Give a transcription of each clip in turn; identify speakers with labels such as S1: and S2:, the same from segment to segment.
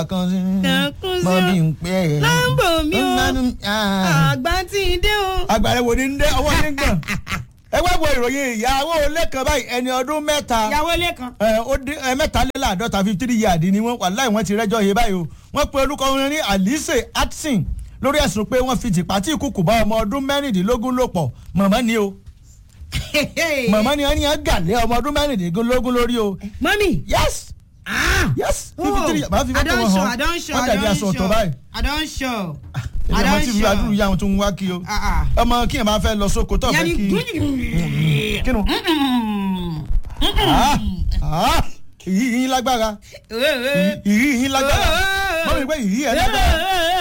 S1: kan sí
S2: Kankun sí
S1: mọ
S2: o.
S1: bí n pẹ́ ẹ̀.
S2: Láǹbò mi o.
S1: Ah.
S2: àgbà tí ì dé o.
S1: agbára wo ni ń dé ọwọ́ ní gbọ̀n ẹ wá wo ìròyìn ìyàwó lẹ́kàn báyìí ẹni ọdún mẹ́ta
S2: ìyàwó lẹ́kan.
S1: ẹ, ó dín ẹ mẹ́taléláàádọ́ta fifty three yard ni wọ́n wà láì wọ́n ti rẹ́jọ́ yé báyìí o wọ́n pe olùkọ́ wọn ní alice atson lórí ẹ̀sùn pé wọ́n fi tìpá tí ìkùkù bá ọmọ ọdún mẹ́rìndínlógún lò pọ̀ mọ̀mọ́ ni o mọ̀mọ́ ni wọ́n ní wọ́n gàlé ọmọ ọdún mẹ́rìndínlógún lórí o
S2: mọ́mì.
S1: yes
S2: ah
S1: yes
S2: oh
S1: fifty three máa fi mọ́tò wọn
S2: adọ́nṣọ́
S1: hàn
S2: adọ́nṣọ́
S1: wọ́n tẹ̀lé aṣọ ọ̀tọ̀ báyìí
S2: adọ́nṣọ́
S1: ẹ̀jẹ̀ mọ́ tí ìlú adúlù yá wọn tó ń wá kí o
S2: Ah, ah.
S1: ọmọ kí ẹ̀ máa fẹ́ lọ sóko tó fẹ́ kí kí nu Ah, ah, ìyí yín lágbára ìyí yín lágbára mọ́ mi pé ìyí ẹ̀ lágbára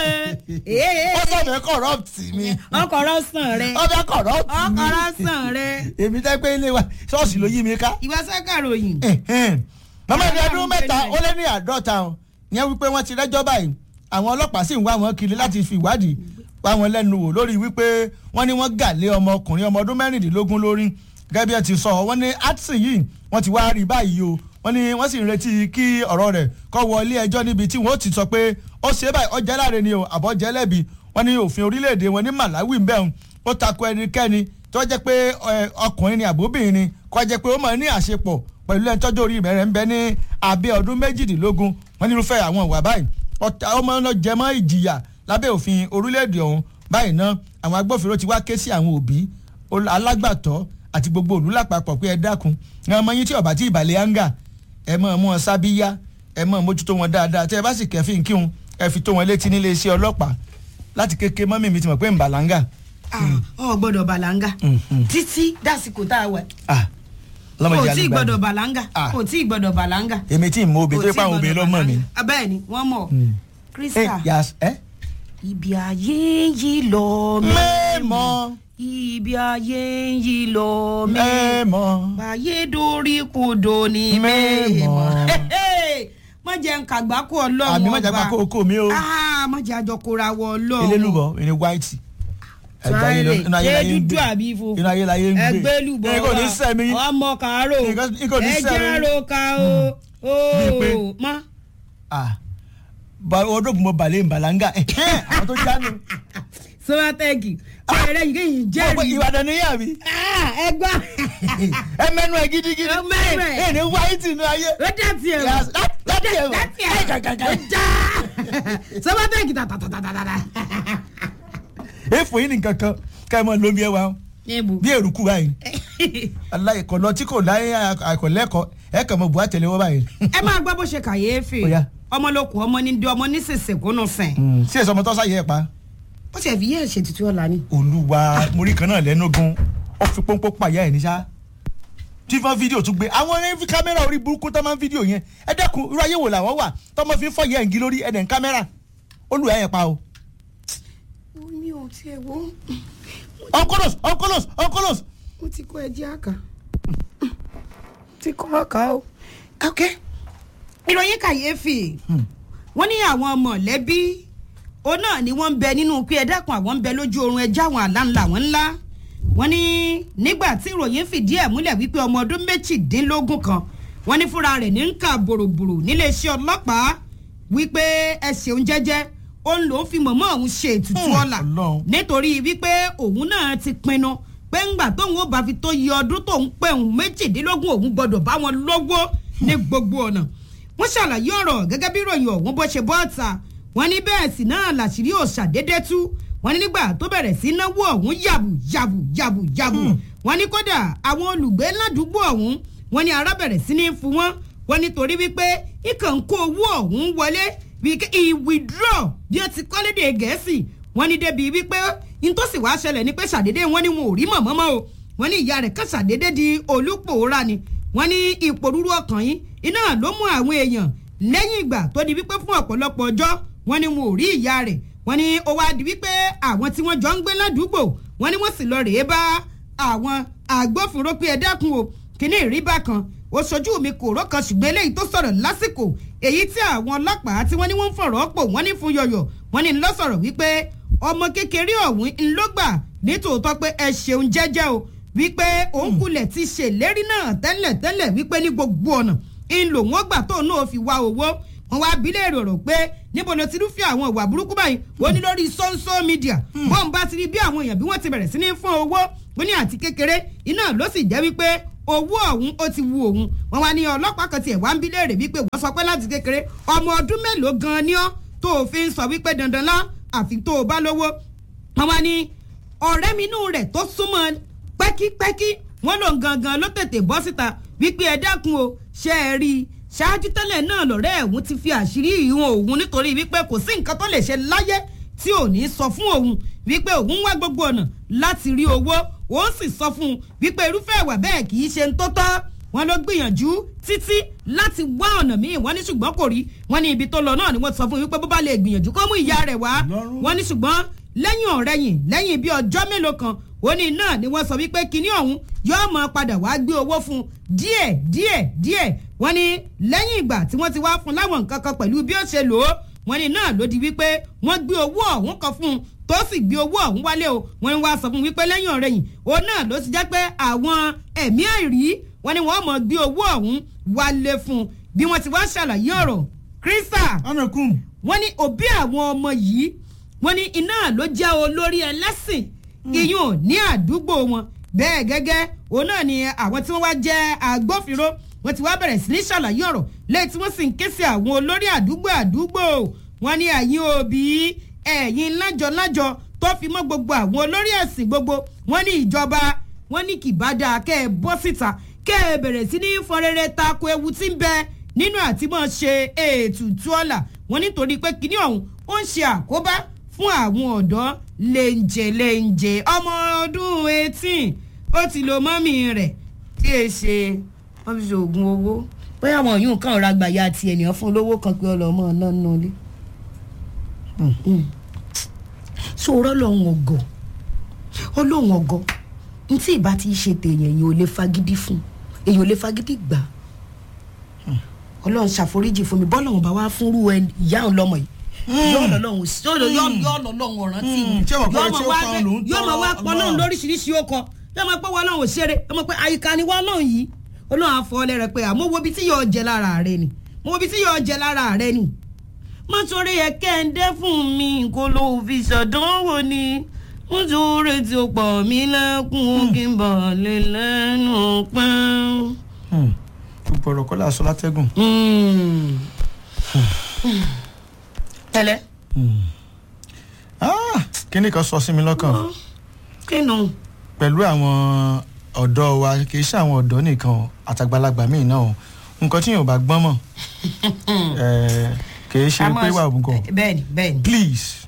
S1: ó sọ̀rọ̀ corrupt mi
S2: ọkọ̀rọ̀ sàn rẹ
S1: ó fẹ́ corrupt mi
S2: ọkọ̀rọ̀ sàn rẹ
S1: èmi tẹ́ pé ilé wa ṣọ́ọ̀ṣì ló yí mi ká
S2: ìwà sákàròyìn.
S1: màmá ní ọdún mẹ́ta ó lé ní àádọ́ta o ìyẹn wípé wọ́n ti rẹ́jọ́ báyìí àwọn ọlọ́pàá sì ń wá wọn kiri láti fi ìwádìí wá wọn lẹ́nu wò lórí wípé wọ́n ní wọ́n gà lé ọmọkùnrin ọmọ ọdún mẹ́rìndínlógún lórí gẹ́gẹ́ bí ẹ ti sọ wọ́n ní atson yìí wọ́n ti wá rí báyìí o wọ́n ní wọ́n sì ń retí kí ọ̀rọ̀ rẹ̀ kó wọ ilé ẹjọ́ níbi tí wọ́n ó ti sọ pé ó ṣe é báyìí ọjà láre ni o àbọ̀ jẹ́ lẹ́bi wọ́n ní òfin orílẹ̀-èdè wọn ní Malawi ń bẹ̀rùn ó tako ẹnikẹ́ni tó jẹ́ pé ẹ, ọkùnrin ni àbóbìnrin ni kó jẹ́ pé ó máa ní àṣepọ̀ pẹ̀lú ẹni tọ́jú orí rẹ̀ ń bẹ ní abẹ́ ọdún méjìdínlógún wọ́n ní irúfẹ́ àwọn ìwà báyìí ọ̀tá ọmọ náà jẹ mọ́ ìjìyà lábẹ́ òfin orílẹ̀-èdè ọ̀hún báyìí náà àwọn agbófinró ti wá ké sí àwọn òbí ol- alágbàtọ́ àti gbogbo òlú lápapọ̀ pé ẹ dákun ní ọmọ yín tí ọ̀bà tí ìbàlẹ̀ yángà ẹ mọ̀ mú wọn sábíyá ẹ mọ̀ mójútó wọn dáadáa tẹ́ ẹ bá sì kẹ́fìn kí wọn ẹ fi tó wọn létí nílé iṣẹ́ ọlọ́pàá láti kéke mọ́mí mi ti mọ̀ pé ń bàlángà.
S2: ọ gbọ́dọ̀ bàlángà
S1: Mhm.
S2: títí dásìkò tá a wà
S1: ah
S2: kò
S1: lọ́mọdé
S2: tí ì
S1: alẹ́
S2: gbọ́dọ̀
S1: gbàgbé
S2: bàlángà
S1: Ah.
S2: kò tí ì gbọ́dọ̀ bàlángà.
S1: èmi tí ì mọ obìnrin tó yẹ pé àwọn obìnrin lọ́mọ mi.
S2: bẹ́ẹ̀ ni wọ́n mọ̀
S1: Mm. ẹ
S2: krista
S1: yas ẹ.
S2: ibi ayé ń yí lọ
S1: mẹ́mọ́
S2: ibi ayé ń yí lọ
S1: mẹ́mọ́
S2: báyé dorí kodò ní
S1: Mẹ́mọ̀.
S2: mẹ́mọ́ má jẹ́ ń kàgbákò ọlọ́run
S1: àbí má jà pa kókó mi o.
S2: Ah, má jẹ́ àjọ kóra wọ ọlọ́run
S1: elélùbọ̀ ẹni white.
S2: Tíráìlì, ṣé dúdú
S1: gbé.
S2: àbí funfun
S1: inú ayé láyé ń gbé.
S2: ẹgbẹ́ lùbọ̀
S1: ẹni kò ní sẹ́mi.
S2: ọmọ kàárò
S1: Nǹkan- nǹkan ní sẹ́mi.
S2: ẹjẹ́ àròkà o
S1: Bíi pé-
S2: o mọ́
S1: ah ba ọdún mo balẹ̀ ìbàlángà àwọn tó jánu.
S2: sọ́wọ́tẹ́gì ṣẹ̀rẹ̀ yìí kìí
S1: ọ̀pọ̀
S2: jẹ́rìí
S1: ìbàdàn ní yàrá mi.
S2: ẹgbà
S1: ẹ mẹ́nu ẹ gidigidi.
S2: Ẹ mẹ́nu ẹ.
S1: ẹ ní white inú ayé.
S2: ó dàtí ẹ̀
S1: Yes, that- that is it.
S2: dàtí
S1: Ẹ
S2: ẹ̀
S1: gàgàgà.
S2: ó já sọ́wọ́tẹ́gì tàtàtàtàtà.
S1: èèfò yìí nìkan kan ká ẹ mọ lómi ẹ wa
S2: níbo
S1: bí èrùkù báyìí. aláì kọ̀ lọ tí kò láyé àkọlẹ́kọ̀ọ́ ẹ kàn mọ bu àtẹlẹwọ́ báyìí.
S2: ẹ máa gbọ́ bó ṣe kàyéfì
S1: Ó yá.
S2: ọmọ ló kù ọmọ ní dé ọmọ ní sèse kúnnù sìn
S1: sí èso ọmọ tó sáyé ẹ pa.
S2: ó sì fi yẹ́ ṣe tuntun ọ̀la ni.
S1: olúwa mórí kan náà lẹ́nu gan ó fi pọ́npọ́n pàyà ẹ̀ níṣá tí fọ́n fídíò tún gbé àwọn ẹni fi kámẹ́rà orí burúkú tó máa ń fídíò yẹn ẹ dẹ́kun irú ayé wò làwọn wà tọmọ fi ń fọ́ yẹn ń gí lórí ẹ̀dẹ̀ ń kámẹ́rà olùwà yẹn pa o.
S2: mi ò tiẹ̀ wo
S1: onkolos onkolos onkolos
S2: mo ti kó ẹjẹ́ àkà ti kọ́ àkà o. ok ìròyìn kàyéfì wọ́n ní àwọn mọ̀lẹ́bí òun náà ni wọ́n ń bẹ nínú pé ẹ dákun àwọn ń bẹ lójú oorun ẹja àwọn àlá ńlá wọn ńlá wọ́n ní nígbà tí ìròyìn fìdí ẹ̀ múlẹ̀ wípé ọmọ ọdún méjìdínlógún kan wọ́n ní fúnra rẹ̀ ní ń kà bòròbòrò níléeṣẹ́ ọlọ́pàá wípé ẹ ṣeun jẹ́jẹ́ òun lòún fi mọ̀mọ́ òun ṣe ètùtù
S1: Hmm,
S2: ọ̀la
S1: Ọlọ́run.
S2: nítorí wípé òun náà ti pinnu pé ńgbà tóun ó bá fi tó yẹ ọdún tóun pé òun méjìdínlógún òun gbọdọ̀ bá wọn lọ́wọ́ ní gbogbo ọ̀nà wọ́n ṣàlàyé ọ̀rọ̀ gẹ́gẹ́ bí ìròyìn ọ̀hún bó ṣe bọ́ ọ̀tà wọ́n ní bẹ́ẹ̀ sì náà làṣírí ò ṣàdédé tú wọ́n ní nígbà tó bẹ̀rẹ̀ sí náwó ọ̀hún yàbù yàbù yàbù yàbù wọ́n ní kódà àwọn olùgbé ládùúgbò ọ̀hún wọ́n ní ara bẹ̀rẹ̀ sí ní fún wọn wọ́n ní torí wípé ikàn kó owó ọ̀hún wọlé wípé ìwìdúrọ̀ bí ó ti kọ́lédè gẹ̀ẹ́sì wọ́n ní débi wípé nítòsí wàá ṣẹlẹ̀ ní pé ṣàdédé wọ́n ní wọn ò rí mọ̀mọ́ mọ́ o wọ́n ní ìyá rẹ̀ kàn ṣàdédé di olùpòórá ni wọ́n ní ìpòrúurú ọkàn yìí iná ló mú àwọn èèyàn lẹ́yìn ìgbà tó di wípé fún ọ̀pọ̀lọpọ̀ ọjọ́ wọ́n ní wọn ò rí ìyá rẹ̀ wọ́n ní ó wá di wípé àwọn tí wọ́n jọ ń gbé ládùúgbò wọ́n ní wọ́n sì lọ rèé bá àwọn agbófinró pé ẹ dákun o kíní ìríbá kan ó ṣojú mi kò rọ́ kan ṣùgbọ́n eléyìí tó sọ̀rọ̀ lásìkò èyí tí àwọn ọlọ́pàá tí wọ́n ní wọ́n ń fọ̀rọ̀ pò wọ́n ní fún yọ̀yọ̀ wọ́n ní lọ́sọ̀rọ̀ wípé ọmọ kékeré ọ̀hún ńlọ́gbà nítòótọ́ pé ẹ ṣeun jẹ́jẹ́ o wípé òun kulẹ̀ ti ṣèlérí náà tẹ́lẹ̀ tẹ́lẹ̀ wípé ní gbogbo ọ̀nà ń lò wọ́n gbà tóun náà fi wá owó wọ́n wá bílẹ̀ èrò pé níbo ló ti rúfin àwọn ìwà burúkú báyìí ó ní lórí social media bọ́n bá ti rí bí àwọn èèyàn bí wọ́n ti bẹ̀rẹ̀ sí ní fún owó ó ní àti kékeré iná ló sì jẹ́ wípé owó ọ̀hún ó ti wu òun wọn wá ní ọlọ́pàá kan tiẹ̀ wá ń bílẹ̀ rè wípé wọ́n sọ pé láti kékeré ọmọ ọdún mélòó gan-an ni ọ́ tó o fi ń sọ wípé dandan lá àfi tó o bá lówó wọn wá ní ọ̀rẹ́ mi inú rẹ̀ tó súnmọ́ pẹ́kípẹ́kí wọ́n lòun gangan ló tètè bọ́ síta wípé ẹ dákun o ṣe é rí i ṣáájú tẹ́lẹ̀ náà lọ́rẹ́ ẹ̀hún ti fi àṣírí ìhun òun nítorí wípé kò sí nǹkan tó lè ṣe láyé tí ò ní sọ fún òun wípé òun wá gbogbo ọ̀nà láti rí owó òun sì sọ fún un wípé irúfẹ́ ìwà bẹ́ẹ̀ kì í ṣe ń tó tọ́ wọn ló gbìyànjú títí láti wá ọ̀nà míì wọ́n ní ṣùgbọ́n kò rí wọ́n ní ibi tó lọ náà ni wọ́n sọ fún un wípé bó bá lè gbìyànjú kó mú ìyá rẹ̀ wá wọ́n ní ṣùgbọ́n lẹ́yìn ọ̀rẹ́yìn lẹ́yìn bíi ọjọ́ mélòó kan òní náà ni wọ́n sọ wípé kinní ọ̀hún yóò máa padà wá gbé owó fún díẹ̀ díẹ̀ díẹ̀ wọ́n ní lẹ́yìn ìgbà tí wọ́n ti wá fún láwọn nǹkan kan pẹ̀lú bí ó ṣe lò ó wọ́n ní náà ló di wípé wọ́n gbé owó ọ̀hún kan fún un tó sì gbé owó ọ̀hún wálé o wọ́n ní wá sọ fún un wípé lẹ́yìn ọ̀rẹ́yìn òun náà ló ti jẹ́ pé àwọn ẹ̀mí àìrí wọ́n ní wọ́n mọ̀ gbé owó ọ̀hún wálé fún un bí wọ́n ti wá ṣàlàyé ọ̀rọ̀ Krista
S1: ọ̀nà kùn.
S2: wọ́n ní òbí àwọn ọmọ yìí wọ́n ní iná ló jẹ́ olórí ẹlẹ́sìn iyùn ní àdúgbò wọn bẹ́ẹ̀ gẹ́gẹ́ òun náà ni àwọn tí wọ́n wá jẹ́ agbófinró wọ́n ti wá bẹ̀rẹ̀ sí ní ṣàlàyé ọ̀rọ̀ lẹ́yìn tí wọ́n sì ń ké sí àwọn olórí àdúgbò àdúgbò wọ́n ní ẹ̀yin òbí ẹ̀yin lájọ-lájọ tó fi mọ́ gbogbo àwọn olórí ẹ̀sìn gbogbo wọ́n ní ìjọba wọ́n ní kìbádà kẹ́ ẹ bọ́ síta kẹ́ ẹ bẹ̀rẹ̀ sí ní fọrẹ́rẹ́ tako ewu tí ń bẹ nínú àtìmọ́ ṣe ètùtù ọ̀la wọ́n nítorí pé kinní ọ̀hún ó ń ṣe àkóbá fún àwọn ọ̀dọ́ lẹ́ǹjẹ̀ lẹ́ǹjẹ̀ ọmọ ọdún eighteen ó ti lo mọ́mì rẹ̀ tí è ṣe wọ́n fi ṣoògùn owó bóyá àwọn yóò kàn ra gbàyà àti ènìyàn fún olówó kan pé ọlọ́mọ náà nù lé. sọ̀rọ̀ lọ́hùn ọ̀gọ̀ ọlọ́hùn ọ̀gọ̀ n tí ìbá ti ṣe tèèyàn èyàn ò lè fagídí fún èyàn ò lè fagídí gbà ọlọ́run ṣàforíjì fún mi bọ́lọ́run bá wá fúnrú ìyá òun lọ́mọ yìí yóò lọ lọ́hùn yóò lọ yóò lọ lọ́hùn ọ̀ràn tí
S1: Mm, ṣé wọ́n pẹ́ tí ó
S2: wá
S1: pa òun lòún
S2: yóò mọ̀ wá
S1: tọ́
S2: pọ̀ lọ́hùn
S1: Ọlọ́run.
S2: lóríṣiríṣi ó kọ yóò mọ̀ pé wọ́n lọ́hùn òṣèré yóò mọ̀ pé àyíká ni wọ́n lọ́hùn yìí olóhùn àfọwọ́lẹ́ rẹ pé àmọ́ wo ibi tí yóò jẹ lára rẹ ni mo wo ibi tí yóò jẹ lára rẹ ni. mo torí ẹ kẹ́ńdé fún mi kó ló fi ṣàdánwò ni mo torí tí ó pọ̀ mí lẹ́kùn kí n bọ̀ lè lẹ́nu pẹ́.
S1: gbogbo ọ̀rọ̀ kọ́lá aṣọ látẹ́gùn.
S2: tẹ́lẹ̀
S1: Ah, kíní kan sọ sí mi lọ́kàn
S2: kí nù.
S1: pẹ̀lú àwọn ọ̀dọ́ wa kì í ṣe àwọn ọ̀dọ́ nìkan o, àtàgbàlagbà míì náà o nǹkan tí yóò bá gbọ́n mọ̀ eh, kì í ṣe pé wà ògùn
S2: bẹ́ẹ̀ni bẹ́ẹ̀ni.
S1: please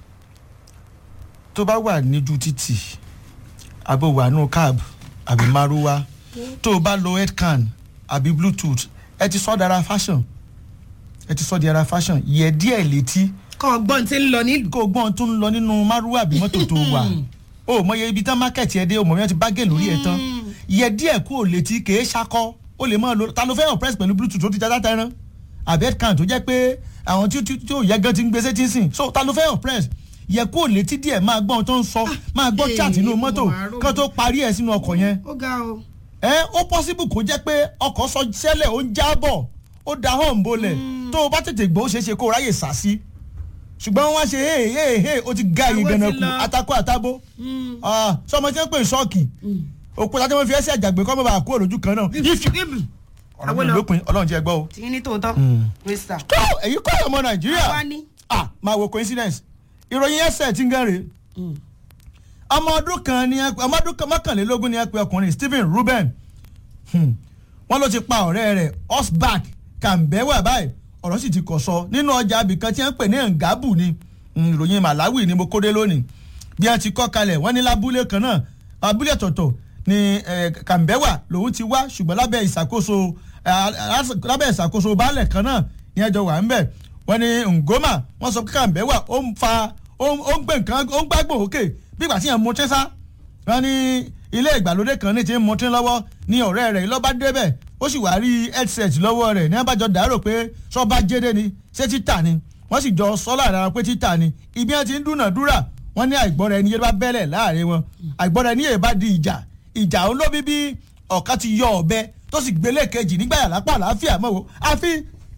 S1: tó bá wà níjú títì àbò wà nù cab àbí maruwa tó o bá lo headcan àbí bluetooth ẹ ti sọ dára fashion ẹ ti sọ di ara fashion yẹ díẹ̀ létí
S2: kọ́ ọgbọ́n tí ń lọ nílùú.
S1: kó o gbọ́n tó ń lọ nínú maruwa àbí mọ́tò tó wà o mọye ibi tán mákẹ́tì ẹ dé o mọ̀ bí wọ́n ti bá gé lórí ẹ tán yẹ díẹ̀ kó o létí kèé ṣakọ́ o lè máa lo ta ló fẹ́ràn press pẹ̀lú bluetooth tó ti jáde tẹ́rán àbí headcan tó jẹ́ pé àwọn tí tí tí ò yẹ gan ti ń gbèsè tí ń sìn so ta ló fẹ́ràn press yẹ kó o létí díẹ̀ máa gbọ́ ohun tó ń sọ máa gbọ́
S2: ee,
S1: chat nínú mọ́tò
S2: wàá rò.
S1: kán tó parí ẹ̀ sínú ọkọ̀ yẹn
S2: ó ga o.
S1: ẹ ó possible kó jẹ́ pé ọkọ̀ sọ sẹ́lẹ̀ ó ń jábọ̀ ó da hàn bolẹ̀ tó o bá tètè gbọ́ ó ṣeé ṣe kó o ráyè sá sí ṣùgbọ́n wọ́n á ṣe hey hey hey ó ti ga yìí
S2: Àwọn ti
S1: gànà kù
S2: lọ.
S1: atakó àtàbó sọmọ tí wọ́n pè ní ṣọ́ọ̀kì òkúta tí wọ́n fi ẹsẹ̀ àjàgbé kọ́ mọ́ bá kúrò lójú kan náà ọ̀rọ̀
S2: Àwọn
S1: mi
S2: lọ.
S1: lópin ọlọ́run jẹ́ gbọ́ o.
S2: tí ní tòótọ́. wíṣà.
S1: tó èyí kọ́ ọmọ nàìjíríà
S2: àwa ni.
S1: ah máa wo coincidence ìròyìn ẹsẹ̀ tí ń gán rè ọmọ ọdún kan ní ẹ ọmọ ọdún kan mọ́kànlélógún ní ẹ pé ọkùnrin Stephen Ruben Hmm. wọ́n ló ti pa ọ̀rẹ́ rẹ̀ osback kàmbẹ́wà báyìí ọ̀rọ̀ sì ti kọ̀ sọ nínú ọjà abìkan tí wọ́n ń pè ní ngabu ni Hmm, ìròyìn Malawi ni mo kóde lónìí bí wọ́n ti kọ́ kalẹ̀ wọ́n ní lábúlé kan náà abúlé tọ̀tọ̀ ni eh, kàmbẹ́wà lòun ti wá ṣùgbọ́n lábẹ́ ìṣàkóso eh, lábẹ́ ìṣàkóso baálẹ̀ kan náà ní ẹjọ́ wà ń bẹ̀ wọ́n ní ngoma wọ́n sọ pé kàmbẹ́wà ó ń fa ó ń ó ń gbé nǹkan ó ń gbàgbọ́ òkè bí ìgbà tí yẹn mú tẹ́sà wọ́n ní ilé ìgbàlódé kan ní ti ń mutí lọ́wọ́ ní ọ̀rẹ́ rẹ̀ lọ́ba débẹ̀ ó sì wá rí headset lọ́wọ́ rẹ̀ ní abájọ dàrò pé sọ́ba jẹ́dẹ́ ni ṣé títà ni wọ́n sì jọ sọ láàrin ara pé títà ni ibi wọn ti ń dúnàdúrà wọ́n ní àìgbọ́ra ẹni yé bá bẹ́lẹ̀ láàrin wọn àìgbọ́ra ẹni yé bá di ìjà ìjà òun ló bí bí ọ̀kan ti yọ ọ̀bẹ tó sì gbélé kejì nígbà yàrá pa àlàáfíà mọ́ wo àfi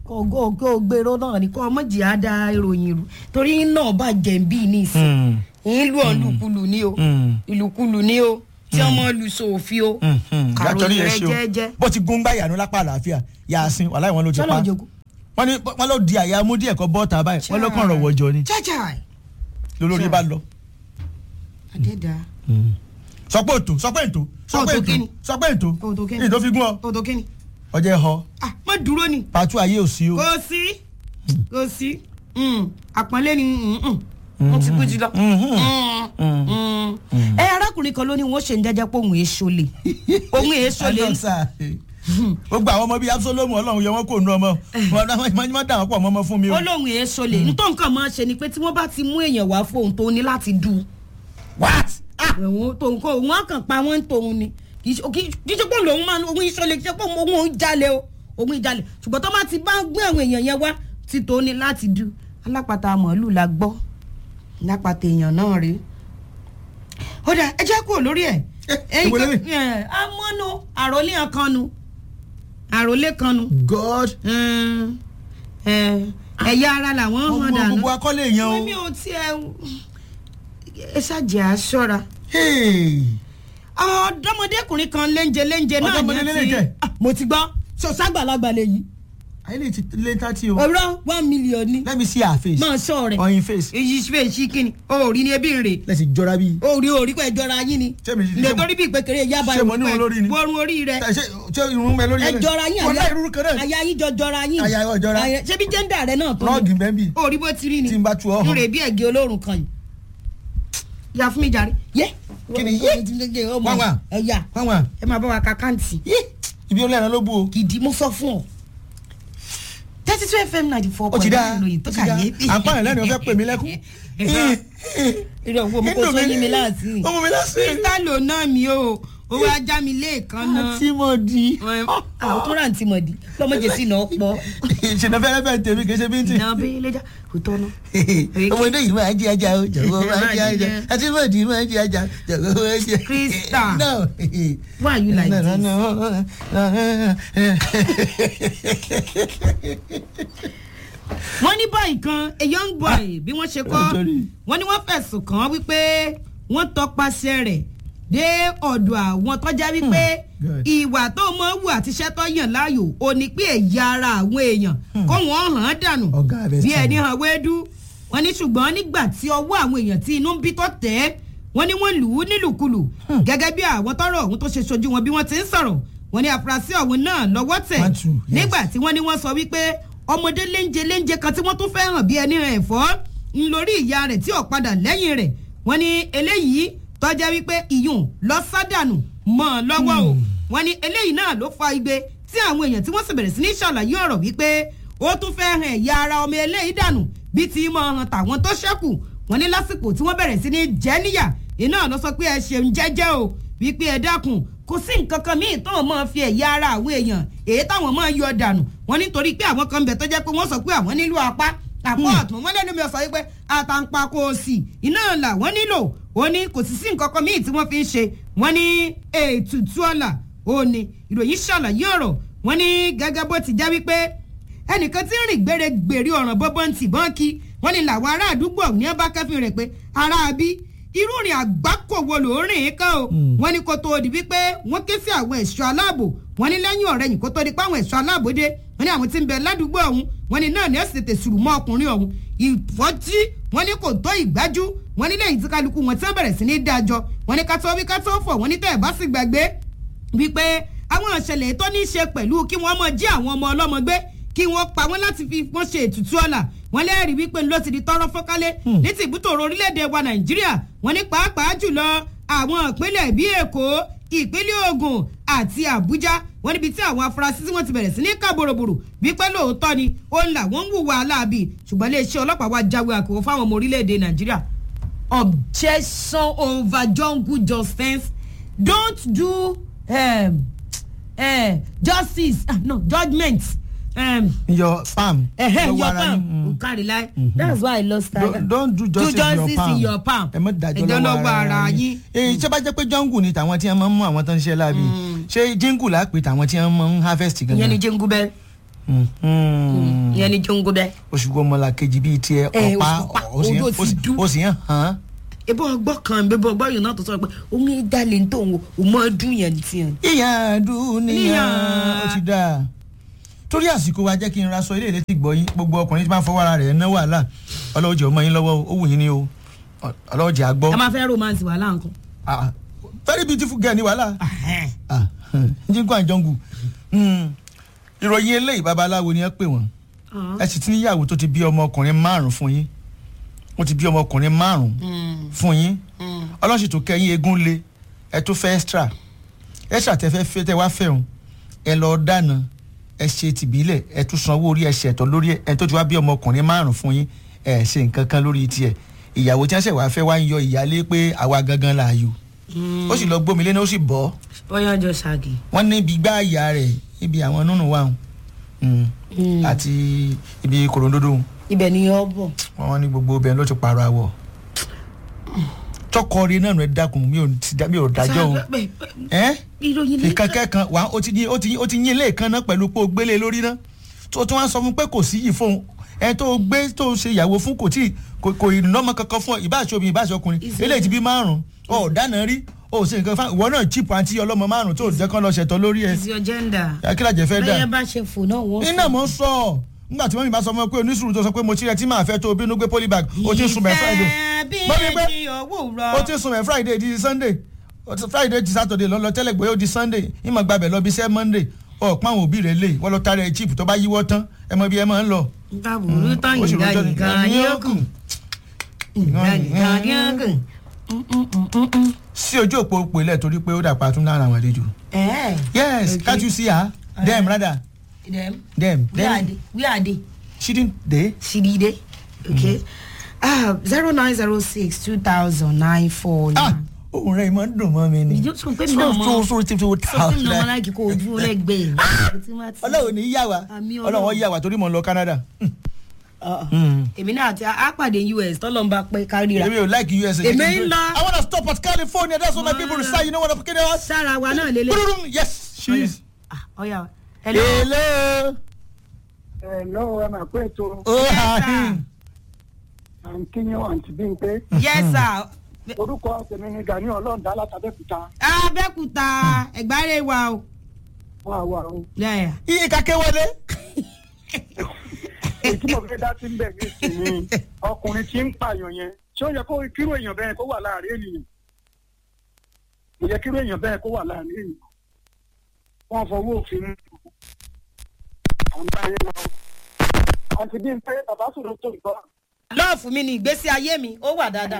S2: kò kò gbèrò náà ni kò ọmọ jìá da ìròyìn rú torí náà bá jẹ̀ǹbí ní ìsìn ìlú ọ̀lùkulù ni o ìlùkulù ni o tí ọmọ lu sòfin o
S1: yàtọ̀rí
S2: kàròyìn
S1: yẹn
S2: rẹ
S1: ṣe o
S2: jẹ́jẹ́
S1: bó ti gún gbàyà ní lápá àlàáfíà yàásín wàhálà ìwọ̀n ló ti
S2: sọ́nà
S1: pa
S2: òjòkó.
S1: wọ́n ní wọ́n ló di àyà mú díẹ̀ kọ́ bọ́ọ̀tà báyìí wọ́n ló kàn rọ̀ wọ́jọ ni
S2: cháchá
S1: lólórí bá lọ.
S2: àdédà
S1: sọ pé ètò sọ pé ètò sọ pé
S2: Òtò
S1: ètò
S2: kíni?
S1: sọ pé ètò
S2: Òtò kíni?
S1: ètò fi gún ọ
S2: òtò kínní
S1: ọjọ́ ẹ̀ họ
S2: ah má dúró ni
S1: pàtó ayé ò sí o.
S2: kò sí kò sí Mm, àpọ́nlé ni mm, mm. wọ́n ti kú jí lọ. Mm, mm. ẹ arákùnrin kan ló ní wọn ṣe ń jẹjẹ pé òun èso lè òun èso lè
S1: Adọ́sà, gbogbo àwọn ọmọ bíi Absalomu Ọlọ́run yọ wọn kò nu ọmọ wọn máa dà wọn pọ̀ mọ́ ọmọ fún mi o.
S2: ó lóun èso lè nítorí nǹkan máa ṣe ni pé tí wọ́n bá ti mú èèyàn wá fóun tó ní láti dù
S1: what.
S2: òun tóun kó òun kàn pa wọ́n tóun ni kì í ṣe kì í ṣe pé lòun máa òun iṣọ́ lè kì í ṣe pé òun òun jalè o òun ìjalè ṣùgbọ́n tó bá ti bá gbé àwọn èèyàn yẹn wá tí tó ní láti dù alápàtà màálù la gbọ́ lápàtà èèyàn náà rèé ó dà ẹ jẹ́ kúrò lórí ẹ̀
S1: Eh, ìwé lórí.
S2: amọ́nu àròlé kan nu àròlé kan nu
S1: God
S2: Mm, eh, ẹ̀yà ara làwọn hàn
S1: gbogbo
S2: dànù
S1: gbogbo akọ́lé èèyàn
S2: wọ́n mi
S1: o.
S2: ò tiẹ̀ ẹ ṣàjẹ́ aṣọ́ra
S1: Hey.
S2: ọ̀dọ́mọdékùnrin kan léńjẹ léńjẹ náà
S1: Ọ̀dọ́mọdé
S2: ní
S1: léńjẹ?
S2: ti Ah, mo ti gbọ́ ṣọṣàgbàlagbà lèyí
S1: ayé lè ti lé thirty o.
S2: ọ̀rọ̀ one million ni
S1: let me see her face.
S2: máa sọ rẹ̀
S1: on your face.
S2: èyí ṣe ṣí kíni o ò rí ni ebi ń rè
S1: lẹ́sìn jọra bíi.
S2: o ò rí orí pẹ̀ jọra yín ni
S1: Ṣé mi- ṣé mo-
S2: nítorí bí ìpèkèrè yaba
S1: ṣé mo ní wọn lórí ni?
S2: wọ́n orí rẹ̀
S1: ṣe ṣe irun mẹ lórí
S2: ẹ jọra yín
S1: wọ́n láì rúru kan náà.
S2: àyà yín jọ jọra yín
S1: Àyà wa jọra.
S2: Àyà- ṣé bí jẹ́ńdà rẹ náà tó
S1: rọ́ọ̀gì bẹ́ẹ̀ bì.
S2: o rí bó ti rí ni
S1: Tí n bá tu ọ hàn.
S2: n rè bí ẹ̀gẹ́ olórùn kan yìí ya fún mi jàre yé
S1: Kí ni yé?
S2: ọmọ
S1: Wá wá.
S2: ẹ̀yà
S1: wáwọn
S2: ẹ máa bá wa ka káǹtì
S1: ibi ó lẹ́ran ló bú o.
S2: gidi mo sọ fún ọ thirty two fm ninety four
S1: ó ti
S2: point
S1: dáa
S2: nine
S1: ó
S2: lóyìn tó
S1: ti
S2: kà
S1: dáa
S2: yé
S1: à ń pààyàn lẹ́nu ó fẹ́ pè mí lẹ́kún.
S2: irọ́ owó mo kò sọ yín mi láti
S1: ọmọ mi láti.
S2: sísá lò náà mi o owó ajá mi lẹ́ẹ̀kan náà
S1: àti mo di.
S2: àwọn tó rà ń tì mọ̀ di lọ́mọdé sí náà pọ̀
S1: ìṣẹ̀nà fẹ́rẹ́ fẹ́ tèmi kì í ṣe bíntì.
S2: náà bí lẹ́jà kò tọ́nu.
S1: ọmọdé yìí máa ń jẹ ajá o jọ̀wọ́ máa ń jẹ ajá àti mo di máa ń jẹ ajá jọ̀wọ́ máa ń jẹ.
S2: Krista.
S1: no.
S2: why you like
S1: no, no,
S2: this.
S1: no.
S2: wọ́n ní báyìí kan a young boy bí wọ́n ṣe kọ́
S1: Oh, sorry.
S2: wọ́n ní wọ́n fẹ̀sùn kàn án wípé wọ́n tọpasẹ̀ rẹ̀ dé ọ̀dọ̀ àwọn tọ́já wípé
S1: good.
S2: ìwà tó mọ̀ wù àti iṣẹ́ tó yàn láàyò ò ní pé ẹ̀yà ara àwọn èèyàn kó wọ́n hàn án dànù
S1: Ọ̀gá rẹ̀
S2: bí
S1: sàn.
S2: ẹni hàn wéédú wọ́n ní ṣùgbọ́n nígbà tí ọwọ́ àwọn èèyàn tí inú ń bí tó tẹ̀ ẹ́ wọ́n ní wọ́n lù ú nílùkulù gẹ́gẹ́ bí àwọn tọ́rọ̀ ọ̀hún tó ṣe ṣojú wọn bí wọ́n ti ń sọ̀rọ̀ wọ́n ní àfúrásì ọ̀hún náà lọ́wọ́ tẹ̀
S1: One, two, yes.
S2: nígbà tí wọ́n ní wọ́n sọ wípé ọmọdé léńjẹ léńjẹ kan tí wọ́n tún fẹ́ hàn bí ẹni hàn ẹ̀fọ́ ń lórí ìyá rẹ̀ tí ò padà lẹ́yìn rẹ̀ wọ́n ní eléyìí tọ́já wípé ìyún lọ sádànù mọ́ ọ lọ́wọ́ o wọ́n ní eléyìí náà ló fa igbe tí àwọn èèyàn tí wọ́n sì bẹ̀rẹ̀ sí ní ṣàlàyé ọ̀rọ̀ wípé ó tún fẹ́ hàn ẹ̀yà ara ọmọ eléyìí dànù bí ti mọ̀ hàn tàwọn tó ṣẹ́kù wọ́n ní lásìkò tí wọ́n bẹ̀rẹ̀ sí ní jẹ́ níyà iná lọ sọ pé ẹ ṣeun jẹ́jẹ́ o wípé ẹ dákun kò sí nǹkan kan míì tó máa fi ẹ̀yà ara àwọn èèyàn èyí táwọn máa yọ dànù wọ́n nítorí pé àwọn kan bẹ̀ tó jẹ́ pé wọ́n sọ pé àwọn nílò apá àpò ọ̀tún wọ́n lẹ́nu mi sọ wípé àtàǹpàkò òsì iná làwọn nílò ó ní kò sì sí nǹkan kan míì tí wọ́n fi ń ṣe wọ́n ní ètùtù ọ̀la ó ní ìròyìn ṣàlàyé ọ̀rọ̀ wọ́n ní gẹ́gẹ́ bó ti jẹ́ wípé ẹnìkan tí ń rìn gbére gbèrè ọ̀ràn bọ́bọ́n tì bọ́n kí wọ́n ní làwọn ará àdúgbò ní ọba kẹfìn rẹ̀ pé ará bí irú rìn àgbákò wo ló rìn ín kán o wọ́n ní kó tó di wípé wọ́n ké sí àwọn ẹ̀ṣọ́ aláàbò wọ́n ní lẹ́yìn ọ̀rẹ́ yìí kó tó di pé àwọn ẹ̀ṣọ́ aláàbò dé wọ́n ní àwọn tí ń bẹ ládùúgbò ọ̀hún wọ́n ní náà ní ẹ̀sìn tètè sùrù mọ́ ọkùnrin ọ̀hún ìfọ́jí wọ́n ní kò tó ìgbájú wọ́n ní lẹ́yìn tí kálukú wọn tí wọ́n bẹ̀rẹ̀ sí ní dájọ́ wọ́n ní ká tó wí ká tó fọ̀ wọ́n ní tẹ́ ẹ̀ bá sì gbàgbé wípé àwọn ìṣẹ̀lẹ̀ tó ní í ṣe pẹ̀lú kí wọ́n mọ jí àwọn ọmọ ọlọ́mọ gbé kí wọ́n pa wọ́n láti fi wọ́n ṣe ètùtù ọ̀la wọ́n lẹ́rìí wípé ló ti di tọ́rọ́ fọ́kálẹ̀ ní ti ìbútòrò orílẹ̀-èdè wa nàìjíríà wọ́n ní pàápàá jùlọ àwọn ìpínlẹ̀ bíi èkó ìpínlẹ̀ ògùn àti àbújá wọ́n níbi tí àwọn afurasí tí wọ́n ti bẹ̀rẹ̀ sí ní ká boroboro wípé lóòótọ́ ni ó ń là wọ́n ń hùwà aláàbì ṣùgbọ́n iléeṣẹ́ ọlọ́pàá wa jáwé àkọ́wọ́ fáwọn ọmọ orílẹ̀-èdè nàìjíríà objection over jungle justice don't do um, uh, justice ah, no judgement um,
S1: your palm.
S2: uh,
S1: lọ́wọ́
S2: your
S1: ara yín.
S2: palm o carry lie that's why i lost
S1: Don't-
S2: time
S1: don't do justice in your palm.
S2: in your palm
S1: ẹ mọ dájọ́
S2: ẹjọ́
S1: lọ́wọ́ ara yín.
S2: yín.
S1: èyí tí a bá jẹ́ pé jungle ni tàwọn tí wọ́n máa ń mú àwọn tó ń ṣe láàbì ṣé jingle la pè tàwọn tí wọ́n máa ń harvest
S2: ìyẹn ni
S1: gangan.
S2: jingle bell ìyẹn ni jongo bẹ́ẹ̀.
S1: oṣù gbọmọlá kejì bíi tiẹ̀
S2: Ẹ,
S1: ọ̀pá
S2: òṣùpá,
S1: ó sì
S2: odò
S1: yẹn-
S2: ti
S1: ó sì-
S2: dú.
S1: ó sì yẹn hàn
S2: ebo ọgbọ́ kan bebo ọgbọ́ yìí náà tó sọ pé omi dalẹ̀ ń tó òun ò mọ ọdún yẹn ní tiẹ̀.
S1: ìyàn dúníyàn
S2: Níyàn.
S1: ó ti dáa torí àsìkò wa jẹ́ kí n ra sọ ilé ìlétí gbọ́ yín gbogbo ọkùnrin tí máa ń fọwọ́ ara rẹ̀ ná wàhálà ọlọ́wọ́ jẹ́ ọmọ yín lọ́wọ́ ó wù yín ní o ọlọ́wọ́ jẹ́ àgbọ́
S2: ẹ máa fẹ́ romance wà láǹkan.
S1: Ah, very beautiful girl ní wàhálà jíǹkù àjọǹgù ìròyìn eléyìí babaláwo ni ẹ pè wọ́n ẹ sì ti níyàwó tó ti bí ọmọkùnrin márùn fún yín wọ́n ti bí ọmọkùnrin márùn fún yín ọlọ́sìn tó kẹ́yìn eégún lé ẹ tó fẹ́ extra extra tẹ fẹ́ fẹ́ tẹ wá fẹ́ o ẹ lọ dáná ẹ ṣe tìbílẹ̀ ẹ tún sanwó orí ẹ ṣẹ̀tọ́ lórí ẹ ẹ tó ti wá bí ọmọkùnrin márùn fún yín ẹ ṣe nǹkan kan lórí tiẹ̀ ìyàwó tí wọ́n ṣẹ̀ wá fẹ́ wá ń yọ ìyálé pé àwa gangan là yò ó sì lọ gbómi lẹ́nu ó sì bọ́
S2: bóyá ọjọ́ ṣáàgì.
S1: wọ́n ní ibi gbá ìyá rẹ̀ ibi àwọn nínú wa àti ibi kòròndódó
S2: ibẹ̀ ni yọ bọ̀.
S1: wọ́n ní gbogbo obìnrin ló ti pààrọ̀ àwọ̀ tọkọ rí náà rẹ dákun mi ò ti dá- mi ò dájọ́ o ẹ́
S2: ìròyìn lè
S1: ìkan kẹ́kan wà ó ti yín ó ti yín ó ti yín ilé kan náà pẹ̀lú pé o gbélé lórí náà tó tún wá sọ fún pé kò sí yìí fóun ẹ tó gbé tó ṣe ìyàwó fún kò tí kò kò ìnọ́mọ kankan fún ọ ìbáṣe obìnrin ìbáṣe ọkùnrin
S2: Is it-
S1: eléyìí ti bí márùn ọ dáná rí o ṣe nǹkan fún ìwọ náà chip àti ọlọ́mọ márùn tó jẹ́ kán lọ ṣẹ̀tọ́ lórí ẹ
S2: is your gender.
S1: akílàjẹ fẹ́ dà
S2: bẹ́ẹ̀ bá ṣe fò náà wọ́n
S1: iná mọ̀ ń sọ nígbà tí wọ́n mi bá sọ fún mi pé onísùúrù tó sọ pé mo ti rẹ tí màá fẹ́ tó o bínú gbé polybag o ti ń sun mẹ́ friday Mọ́mí pé-
S2: bí owó rọ.
S1: o ti ń sun mẹ́ friday di sunday O ti- friday di saturday lọ́lọ́ tẹ́lẹ̀ gbé ó di sunday ìmọ̀ gbàbẹ̀ lọ bí sẹ́ monday ọ̀pọ̀ àwọn òbí rẹ̀ lè wọ́n lọ tara ẹ̀ chip tó bá yíwọ́ tán ẹ mọ bí ẹ máa ń lọ.
S2: nǹkan burú tán
S1: ó sì
S2: ìgbà
S1: rojọ́ ní-
S2: nìkan ni ó kù. ìgbà nìkan ni ó kù.
S1: sí ojú òpó òpó ilẹ̀ torí pé ó dàpọ̀ àtúndà àwọn àlejò.
S2: ẹ̀
S1: yes
S2: Okay.
S1: can't you see her dem rather
S2: dem
S1: dem
S2: where are
S1: dem
S2: they where are they.
S1: she didn't dey.
S2: Shidide. Okay. Ah, zero nine zero six two thousand nine four
S1: ah
S2: nine.
S1: ohun rẹ̀ ìmọ̀ ń dùn mọ́ mi ni.
S2: Ìjọ sọ pé mi náà mọ-
S1: so so so so
S2: Sọ fún mi náà láìkí kó ojú lẹ́gbẹ̀ẹ́.
S1: ọlọ́run ní yà wá
S2: Àmì
S1: ọlọ́run
S2: Ọlọ́run.
S1: yà wá torí mò ń lọ canada.
S2: Èmi náà àti àpàdé US tọ́lọ́mbà pé kárìíra.
S1: èmi ò like us.
S2: Èmi ń lọ.
S1: i wanna stop at california that's what my people say you know what i'm kidding about.
S2: Sára wa náà lélẹ̀.
S1: yes she is.
S2: Ah, Ọ̀ya. Hello.
S1: hello.
S3: Hello, ẹ máa pé ètò
S1: oh
S2: Yes,
S1: hi.
S2: sir.
S3: àǹkíyàn àǹtí Bímpé.
S2: Yes sir.
S3: Orúkọ tèmi ni Gani Ọlọ́ọ̀dá látàbẹ́kúta.
S2: Abẹ́kúta ẹ̀gbárẹ̀ wa o.
S3: Wà wà o.
S2: Yeah.
S1: iye kakẹ́ wọlé.
S3: Èyí tí mo fẹ́ dá sí ń bẹ̀ ní ìsìn ni ọkùnrin tí ń pààyàn yẹn. Ṣé ó yẹ kó kíró èèyàn bẹ́ẹ̀ kó wà láàrin ènìyàn? Kò yẹ kíró èèyàn bẹ́ẹ̀ kó wà láàrin ènìyàn. Wọ́n fọwọ́ òfin mú. Àwọn bá yẹn lọ. Àǹtí Bímpé bàbá sọ̀rọ̀ tó ìgbọ́.
S2: Lọ́ọ̀fù mi ni ìgbésí ayé mi, ó wà dáadáa.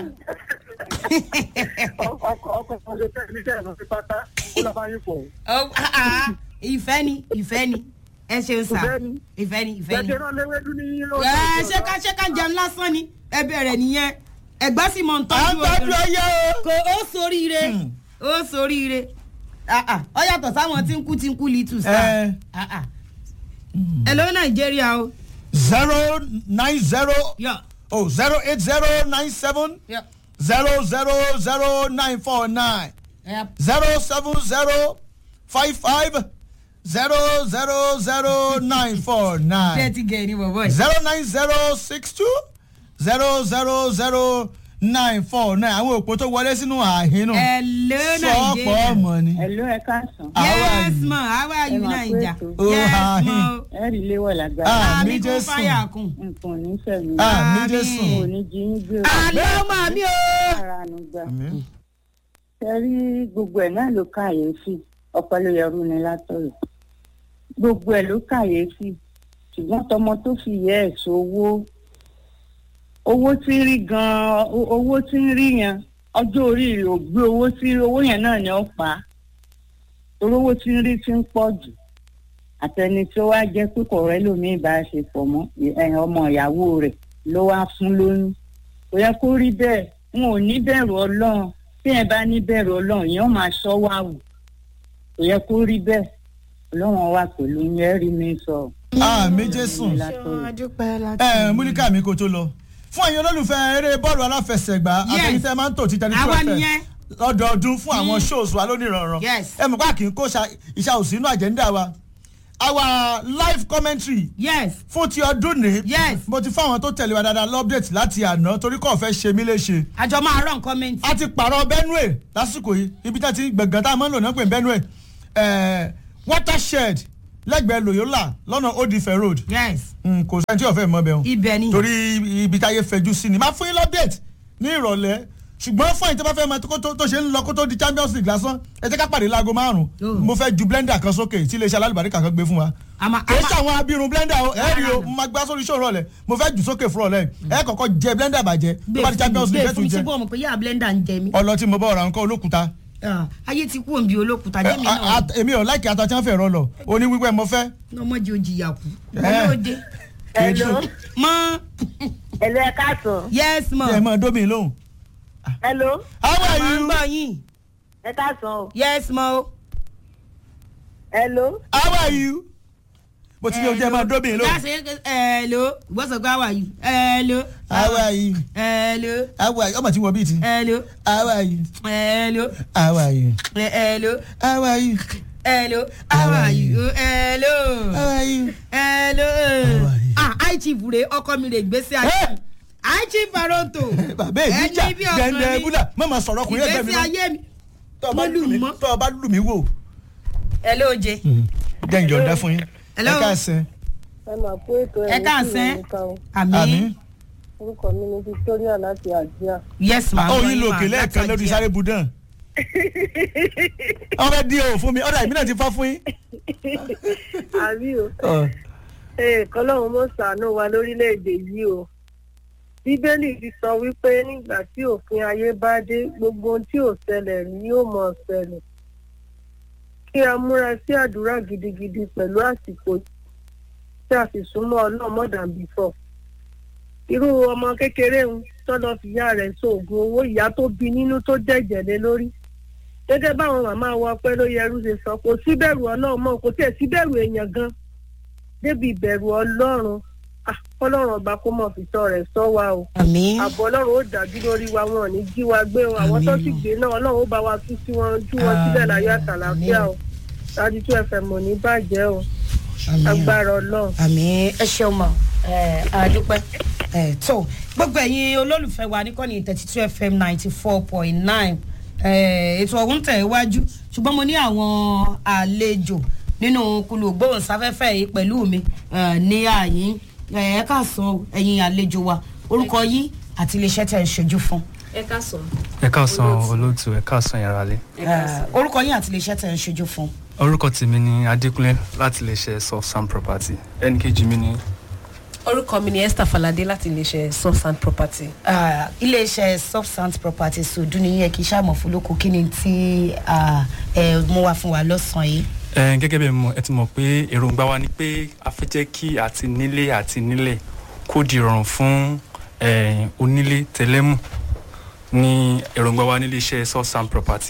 S3: Ọkọ̀ ọkọ̀ ọjọ́ tẹ̀ ní tẹ̀ lọ sí pátá. Ó lọ bá yín fọ̀.
S2: Ó- ah, ah, Ìfẹ́ ni, ìfẹ́ ni. Ẹ ṣeun sà.
S3: Ìfẹ́ ni.
S2: Ìfẹ́ ni, ìfẹ́ ni.
S3: Jẹ́jẹ́ náà léwédú ní lórí.
S2: ẹ ṣé ká ṣé ká jẹun lásán ni ẹ bẹ̀rẹ̀ nìyẹn ẹ̀gbá sì mọ̀ ń
S1: à ń
S2: tọ́jú
S1: gbájú
S2: obìnrin.
S1: ọyẹ o.
S2: kò ó soríire ó soríire Ah, ah, ó yàtọ̀ sáwọn tí ń kú tí ń kú litu sá
S1: Eh.
S2: ẹ ló nàìjíríà o.
S1: zero nine zero
S2: yọ
S1: oh zero eight zero nine seven
S2: yọ
S1: zero zero zero nine four nine
S2: ẹ
S1: zero seven zero five five zero zero zero nine four
S2: bẹ́ẹ̀
S1: nine
S2: ti gẹ̀ ni bọ̀bọ̀ yìí.
S1: zero nine zero six two zero zero zero nine four nine àwọn òpó tó wọlé sínú àhínú
S2: ẹ ló
S1: sọ́ọ̀pọ̀
S2: nàìjíríà.
S1: ọmọ ni.
S4: Hello, ẹ káàsán.
S1: How are
S2: yes
S1: you?
S2: ma how are you
S4: Ẹ máa
S2: naija.
S4: kú ètò.
S1: Oh,
S2: yes
S1: hi.
S2: ma o.
S4: Ẹ rí léwọ̀ lágbára.
S1: Ah,
S2: àmì
S1: mi
S2: kún
S1: Jésù.
S2: fáyà kún.
S4: Nǹkan ò ní fẹ̀mí.
S1: àmì
S2: Àmín.
S1: jésù.
S4: Kò ní jí yín gbé
S2: àlọ́ mà mí o.
S4: ara àánú gbà.
S1: Àmín.
S4: Ṣé rí gbogbo ẹ̀ náà ló kàyéfì? Ọ̀pọ̀ ló yẹrù ni látọ̀rọ̀. Gbogbo ẹ̀ ló kàyéfì. Ṣùgbọ́n tọmọ tó fi yẹ ẹ̀ sówó. Owó tí ń rí gan-an, o- owó tí ń rí yẹn, ọjọ́ orí rẹ̀ ò gbé owó tí owó yẹn náà ni ó pa á. Torí owó tí ń rí ti ń pọ̀ jù. àtẹni tí ó wá jẹ́ pé kò rẹ́ lómi ìbáṣepọ̀ mọ́ ẹ̀yìn ọmọ ìyàwó rẹ̀ ló wá fún lóyún kò yẹ kó rí bẹ́ẹ̀ n ò ní bẹ̀rù ọlọ́run tí ẹ bá ní bẹ̀rù ọlọ́run yẹn ó máa ṣọ́ wá wù kò yẹ kó rí bẹ́ẹ̀ ọlọ́run wà pẹ̀lú yẹn rí mi sọ.
S1: àmì jésù.
S2: adúpẹ́ láti.
S1: ẹ múlíkà mi kò tó lọ fún ẹ̀yin olólùfẹ́ eré bọ́ọ̀lù aláfẹsẹ̀gbá
S2: Yes.
S1: àtẹnitẹ́ máa ń tò títẹ ní
S2: Àwa
S1: twelve
S2: nìyẹn.
S1: lọ́dọọdún fún àwọn shows wa lónìí rànran
S2: Yes.
S1: ẹ mọ̀ pé kì í kó ṣa- iṣẹ́ òsì inú àjẹ́ńdà wa our live commentary
S2: yes
S1: fún ti ọdún ní.
S2: Yes.
S1: mo ti fáwọn tó tẹ̀lé wa dáadáa lọ́pdẹ̀tì láti àná torí kò fẹ́ ṣe mí léṣe.
S2: àjọ máa rán kọ́mẹ́ntì.
S1: a ti pààrọ̀ benue lásìkò yìí ibi tá ti gbẹ̀ngàn tá a máa ń lò náà pé benue eh, watershed lẹ́gbẹ̀ẹ́ loyola lọ́nà odifẹ̀ road
S2: yes
S1: Mm, kò sẹ́ni tí ò fẹ́ mọ́ bẹ́ẹ̀ o
S2: ibẹ̀ ni.
S1: torí ibi táyé fẹjú sí ni máa fún yín lọ́pdẹ̀tì ní ìrọ̀lẹ́ ṣùgbọ́n fún ìtọ́ bá fẹ́ mọ tó- tó tó ṣe ń lọ kó tó di champions league lásán ẹ jẹ́ ká pàdé láago márùn-ún
S2: Oh.
S1: mo fẹ́ ju blender kan sókè tí iléeṣẹ́ alálùbáríkà kan gbé fún wa
S2: àmà
S1: kì í
S2: àmà
S1: ṣàwọn abirun blender o ẹ rí o mo máa gbá sórí iṣẹ́ òrọ̀lẹ́ mo fẹ́ jù sókè fún ọ̀lẹ́ ẹ kọ́kọ́ jẹ blender bàjẹ́ tó bá di champions league
S2: gbé
S1: ẹ
S2: fún
S1: tún
S2: mi ṣe
S1: jẹ
S2: bọ́ ọmọ pé yá blender ń jẹ mí.
S1: ọlọ tí mo bá ọ̀rọ̀ nǹkan olókùúta
S2: Ah, ayé ti kú òǹbí olókùúta jẹ́mi
S1: Ẹ, a-
S2: náà
S1: a- èmi ò láìkí ata tí wọ́n fẹ́ rọ lọ oní wípé mo fẹ́
S2: ọmọdé ò jìyà kú.
S1: Eh.
S2: olóde
S5: Hello.
S2: mọ
S5: Hello, ẹ káàsán.
S2: yes mọ
S1: ẹ mọ dómi lóhùn.
S5: Hello,
S1: how are
S2: máa ń
S1: you
S2: gbọ́ yín
S5: ẹ káàsán o.
S2: yes mọ.
S5: Hello.
S1: how are you mo ti ní ojú ẹ máa dómi lóhùn.
S2: láti hello ìwọ sọ pé how are you hello
S1: how are you
S2: hello
S1: how are you ọmọ tí wọ́n bí ti.
S2: hello
S1: how are you
S2: hello
S1: how are you
S2: hello
S1: how are you
S2: hello how are you hello
S1: how are you.
S2: hello
S1: are you?
S2: ah high chief rè ọkọ mi rè gbèsè ayé
S1: Eh!
S2: high chief baronto
S1: bàbá èmi jà
S2: ẹni bí ọkàn
S1: dẹ̀ndẹ̀
S2: mi
S1: búdà má máa sọ̀rọ̀ ọkùnrin ẹgbẹ́ mi
S2: ìgbésí ayé mi
S1: tọ́ ọ bá
S2: mo
S1: lù
S2: lù
S1: mí
S2: mọ́.
S1: tọ́ ọ bá lù mí wò.
S2: hello jẹ
S1: jẹ́ ìjọ̀ǹda fún yín.
S2: Hello.
S1: ẹ káàsán.
S5: Ẹ máa kó ètò
S2: ẹ káàsán
S1: àmì.
S2: àmì
S5: Orúkọ mi ni Victoria láti Àjíà.
S2: yes ma
S1: ó yín lo òkè lẹ́ẹ̀kan lórí sáré budan. wọ́n fẹ́ dín o fún mi ọ̀dà ìbí náà ti fá fún yín.
S5: Àbí o.
S1: Ọ̀,
S5: Ee, kọ́lọ́run mọ̀ ṣàánú wa lórílẹ̀‐èdè yìí o. Bíbélì ti sọ wípé nígbà tí òfin ayé bá dé, gbogbo ohun tí ò ṣẹlẹ̀ rí yóò mọ̀ ṣẹlẹ̀. Kí a múra sí àdúrà gidigidi pẹ̀lú àsìkò tí a sì súnmọ́ Ọlọ́run more than before. Irú ọmọ kékeré ń tọ́lọ́ fìyá rẹ̀ sóògùn owó ìyá tó bí nínú tó dẹ̀jẹ̀ lé lórí. Gẹ́gẹ́ báwọn màmá wa pẹ́ ló yẹrú ṣe sọ, kò síbẹ̀rù Ọlọ́run mọ́, kò tiẹ̀ síbẹ̀rù èèyàn gan débi ìbẹ̀rù ọlọ́run Ah, ọlọ́run ọba kó mọ̀ fi sọ rẹ̀ sọ wa o
S2: àmì
S5: àbọ̀ ọlọ́run ó dájú lórí wa wọn ò ní jí wa gbé o àwọn tó sì
S2: Àmín.
S5: gbé náà ọlọ́run ó bá wa tú sí wọn jú wọn síbẹ̀ láyọ̀ àtàlàfíà o dájú tó ẹ̀fẹ̀ mọ̀ ní bàjẹ́ o agbára ọlọ́run.
S2: àmì ẹ ṣeun mọ ẹ àdúpẹ́ ẹ tó gbogbo ẹ̀yin olólùfẹ́ wa níkànnì thirty two fm ninety four point nine ètò ọ̀hún tẹ̀ iwájú ṣùgbọ́n mo ní àwọn àlejò nínú kulu gbóhùnsáfẹ́fẹ́ yìí pẹ̀lú mi eh, ní àyín ẹ káàsán ẹ̀yin àlejò wa orúkọ yín àti iléeṣẹ́ tẹ̀ ń ṣojú fún
S6: ẹ káàsán.
S7: ẹ káàsán olóòtú ẹ káàsán yàrá lé
S2: Eh, orúkọ yín àti iléeṣẹ́ tẹ̀ ń ṣojú fún.
S7: orúkọ tèmi ni adékúnlé láti lè ṣe soft sand property ẹnì kejì mi ni
S6: orúkọ mi ni esther falade láti iléeṣẹ́ soft sand property.
S2: Ah, iléeṣẹ́ substance property sòdú ni yẹ kí sàmọ̀ fúlókù kí ni tí ah, ẹ mú wá fún wa lọ́sàn-án yìí.
S7: ẹ gẹ́gẹ́ bí mo ẹ ti mọ̀ pé èròǹgbà wa ni pé a fẹ́ jẹ́ kí àti nílé àti nílẹ̀ kó di rọrùn fún eh, onílé tẹlẹ́mù ní èròǹgbà wa nílé iṣẹ́ soft sand property.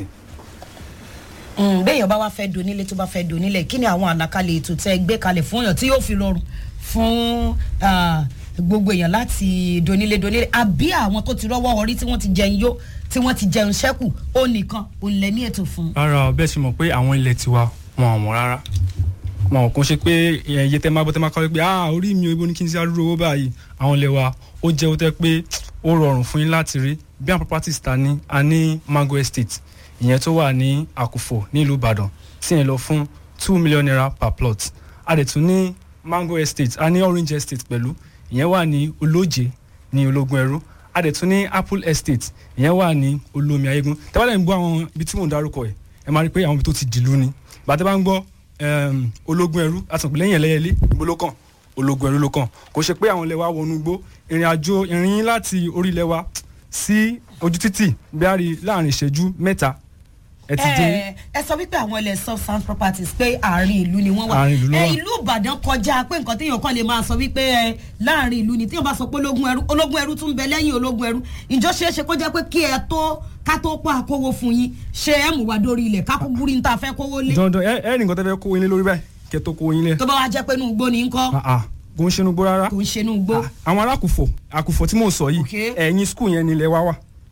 S2: Mm, béèyàn bá wá fẹ́ donílé tó bá fẹ́ donílẹ̀ kí ni àwọn àlàkalẹ̀ ètò tẹ́ ẹ gbé kalẹ̀ fún èèyàn tí yóò fi rọrùn fún ah, gbogbo èèyàn láti donílé donílé àbí àwọn tó ti rọ́wọ́ orí tí wọ́n ti jẹun yó tí wọ́n ti jẹun ṣẹ́kù ó nìkan ò lẹ́ ní ètò fún.
S7: rárá o bẹ́ẹ̀ ṣe mọ̀ pé àwọn ilẹ̀ tiwa wọn ò mọ̀ rárá wọn kò ṣe pé iye tẹ́ máa bọ́ tẹ́ máa kọ́ pé ah orí mi ò ibo ní kí n ti arúgbó owó báyìí àwọn ilẹ̀ wa ó jẹ́ ó tẹ́ pé ó rọrùn fún yín láti rí bí àwọn properties ta ní a ní mango estate ìyẹn tó wà ní àkùfọ̀ nílùú ìbàdàn tí yẹn lọ fún two million naira per plot a dẹ̀ tún ní mango estate a ní orange estate pẹ̀lú ìyẹn wà ní olóje ní ológun ẹrú a dẹ̀ tún ní apple estate ìyẹn wà ní olómi ayégun tẹ́wọ́n ń gbọ́ àwọn ibi tí mò ń darúkọ ẹ̀ ẹ máa rí i pé àwọn ibi tó ti dìlú ni bàtẹ́ bá ń gbọ́ em, ológun ẹrú àtùnkù lẹ́yìn ẹlẹ́yẹlé ibo ló kàn ológun ẹrú ló kàn kò ṣe pé àwọn ilẹ̀ wa wọnú gbó ìrìn àjò ìrìn yín láti orí ilẹ̀ wa sí ojú títì bí a rí láàrin ìṣẹ́jú mẹ́ta ẹ ti dé
S2: ẹ ẹ sọ wípé àwọn ilẹ̀ substance properties pé àárín ìlú ni wọ́n wà
S7: Àárín ìlú ló
S2: ẹ
S7: wà.
S2: ìlú ìbàdàn kọjá pé nǹkan téèyàn kan lè máa sọ wípé ẹ láàrin ìlú ni téèyàn bá sọ pé ológun ẹrú ológun ẹrú tún bẹ lẹ́yìn ológun ẹrú ìjọ ṣeé ṣe kó jẹ́ pé kí ẹ tó ká tó pa àkówó fún yín ṣé ẹ mú wa dórí ilẹ̀ kákó gúrí ní ta fẹ́ kówó lé
S7: dandan ẹ ẹ nìkan tẹ́ fẹ́ kó yín lé lórí báyìí kẹ́ tó kó yín lé
S2: tó bá wá jẹ́ pé inú igbó ni ń kọ́
S7: Ah, ah, kò ń ṣe inú gbó rárá
S2: kò ń ṣe inú igbó
S7: àwọn arákùfọ̀ àkùfọ̀ tí mò ń sọ yìí
S2: Okay.
S7: ẹ̀yìn skul yẹn ni ilẹ̀ wa wà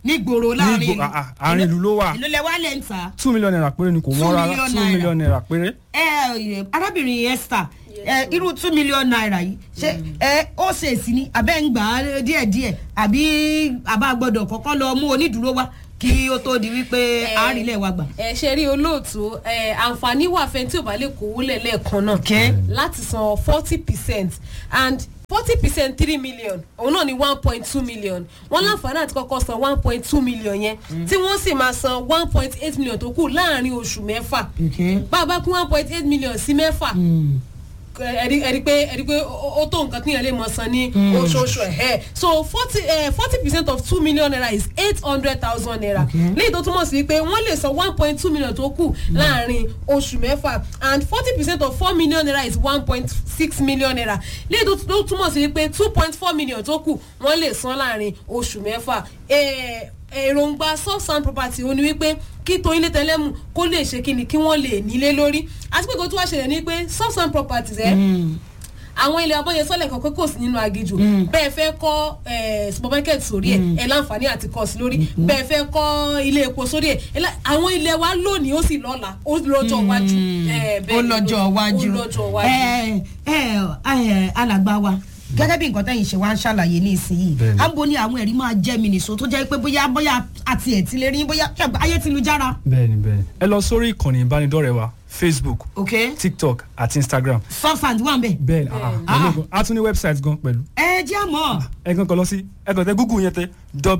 S2: nígboro láàrin
S7: Nígbò-
S2: ìlú.
S7: ah, ah, àárín ìlú ló wà.
S2: ìlú lẹ wá lẹ ń ta.
S7: two million naira péré ni kò
S2: Two
S7: wọ́n rárá
S2: million
S7: two
S2: naira.
S7: million naira péré.
S2: ẹ ẹ arábìnrin esther ẹ irú two million naira yìí ṣé ẹ ó ṣe èsì ni abẹ́ ń gbà á díẹ̀díẹ̀ àbí àbá gbọ́dọ̀ kọ́kọ́ lọ mú onídùúró wá kí ó tó di wípé àárílẹ̀ wa gbà.
S6: ẹ ṣe rí olóòtú ẹ àǹfààní wà fẹ́ tí ò bá lè kówó lẹ̀ lẹ́ẹ̀kan náà
S2: Okay.
S6: láti san forty percent and forty percent three million òun náà ni one point two million wọ́n láǹfààní àti kọ́kọ́ san one point two million yẹn tí wọ́n sì máa san one point eight million tó kù láàrin oṣù mẹ́fà bá a bá kún one point eight million sí mẹ́fà ẹ̀rí ẹ̀rí pé ẹ̀rí pé ó ó tó nǹkan tíyẹn lè mọ̀ san ní oṣooṣù ẹ̀ so forty forty percent of two million naira is eight hundred thousand naira léyìí tó túmọ̀ sí pé wọ́n lè san one point two million tó kù láàrin oṣù mẹ́fà and forty percent of four million naira is one point six million naira léyìí tó tó túmọ̀ sí pé two point four million tó kù wọ́n lè san láàrin oṣù mẹ́fà Eh, èròǹgbà soft sand property ó ní wípé kí tóyin lé tẹlẹ́mù kó lè ṣe kí ni kí wọ́n lè nílé lórí àti pé kó tó wá ṣẹlẹ̀ ní pé soft sand properties ẹ̀ àwọn ilẹ̀ abọ́yẹ sọ́lẹ̀ kan pé kò sí nínú agijù bẹ́ẹ̀ fẹ́ kọ́ eh, supermarket sórí ẹ̀ ẹ̀ láǹfààní àti kọ́ sí lórí bẹ́ẹ̀ fẹ́ kọ́ ilé epo sórí ẹ̀ ẹ̀ lá- àwọn ilẹ̀ wa lónìí ó sì lọ́la ó lọ́jọ́ iwájú Eh, bẹ́ẹ̀
S2: ó
S6: ni,
S2: lọ́jọ́ iwájú
S6: ó lọ́jọ́ iwájú.
S2: ẹ ẹ ẹ alàgbà wa gẹ́gẹ́ bí nǹkan tẹ̀yìn ṣe wá ń ṣàlàyé ní ìsinyìí
S7: Bẹ́ẹ̀ni.
S2: à ń bo ní àwọn ẹ̀rí máa jẹ́ mi nìṣó tó jẹ́ pé bóyá bóyá àti ẹ̀ ti lè rí bóyá ṣàgbọ́ ayé ti lu jára.
S7: bẹ́ẹ̀ni bẹ́ẹ̀ni ẹ lọ sórí ìkànnì ìbánidọ́rẹ̀ẹ́ wa facebook
S2: ok
S7: tiktok àti instagram
S2: soft sand wà ń bẹ̀.
S7: bẹ́ẹ̀ni ah, ah, pẹ̀lú gan- a tún ní website gan pẹ̀lú
S2: ẹ jẹ́ àmọ́
S7: ẹ kàn kàn lọ sí ẹ kàn tẹ google yẹn tẹ